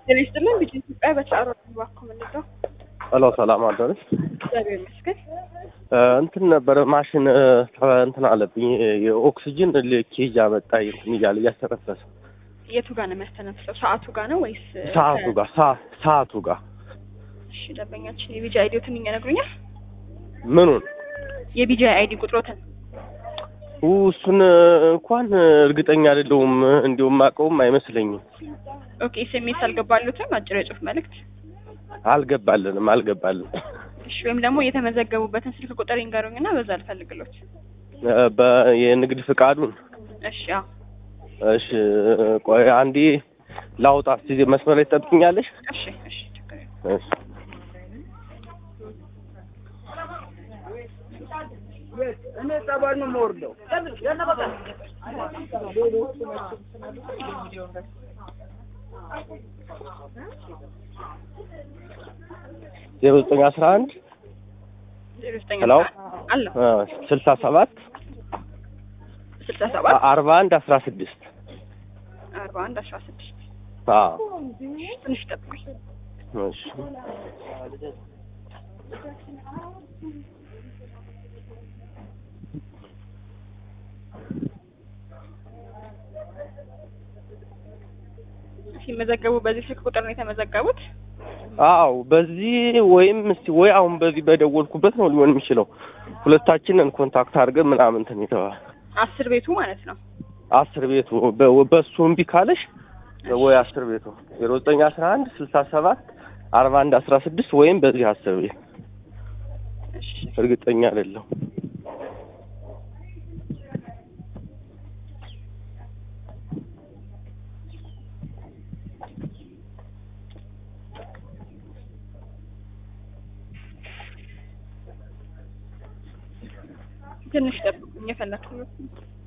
ጤና ይስጥልን ልጅ ኢትዮጵያ በተአሮ ባኮ ምንለው ሄሎ ሰላም አደረች። እግዚአብሔር ይመስገን። እንትን ነበረ ማሽን እንትን አለብኝ የኦክሲጅን ኬጅ አመጣ እንትን እያለ እያስተነፈሰ የቱ ጋር ነው የሚያስተነፍሰው? ሰዓቱ ጋር ነው ወይስ ሰዓቱ ጋር ሰ- ሰዓቱ ጋር እሺ፣ ደንበኛችን የቢጂ አይዲዎትን ይነግሩኛል? ምኑን የቢጂ አይዲ ቁጥሮትን ኡ፣ እሱን እንኳን እርግጠኛ አይደለሁም። እንዲሁም አውቀውም አይመስለኝም። ኦኬ። ኤስኤምኤስ አልገባሉትም? አጭር የጽሁፍ መልእክት አልገባልንም አልገባልን እሺ። ወይም ደግሞ የተመዘገቡበትን ስልክ ቁጥር ይንገሩኝና በዛ አልፈልግሎት። በ- የንግድ ፍቃዱን እሺ። አዎ እሺ፣ ቆይ አንዴ ላውጣ። እስኪ መስመር ላይ ትጠብቅኛለሽ? እሺ፣ እሺ፣ ችግር የለም። እሺ። እኔ ጸባል ነው የምወርደው። ዜሮ ዘጠኝ አስራ አንድ ዜሮ ዘጠኝ ሄሎ አለሁ ስልሳ ሰባት ስልሳ ሰባት አርባ አንድ አስራ ስድስት አርባ አንድ አስራ ስድስት አዎ ትንሽ ጠብቁኝ። እሺ ሲመዘገቡ በዚህ ስልክ ቁጥር ነው የተመዘገቡት? አዎ በዚህ ወይም እስቲ ወይ አሁን በዚህ በደወልኩበት ነው ሊሆን የሚችለው። ሁለታችንን ኮንታክት አድርገን ምናምን እንትን የተባለ አስር ቤቱ ማለት ነው። አስር ቤቱ በ- በሱ እምቢ ካለሽ ወይ አስር ቤቱ ዜሮ ዘጠኝ አስራ አንድ ስልሳ ሰባት አርባ አንድ አስራ ስድስት ወይም በዚህ አስር ቤት እሺ እርግጠኛ አይደለሁ። ትንሽ ጠብቁኝ፣ የፈለኩት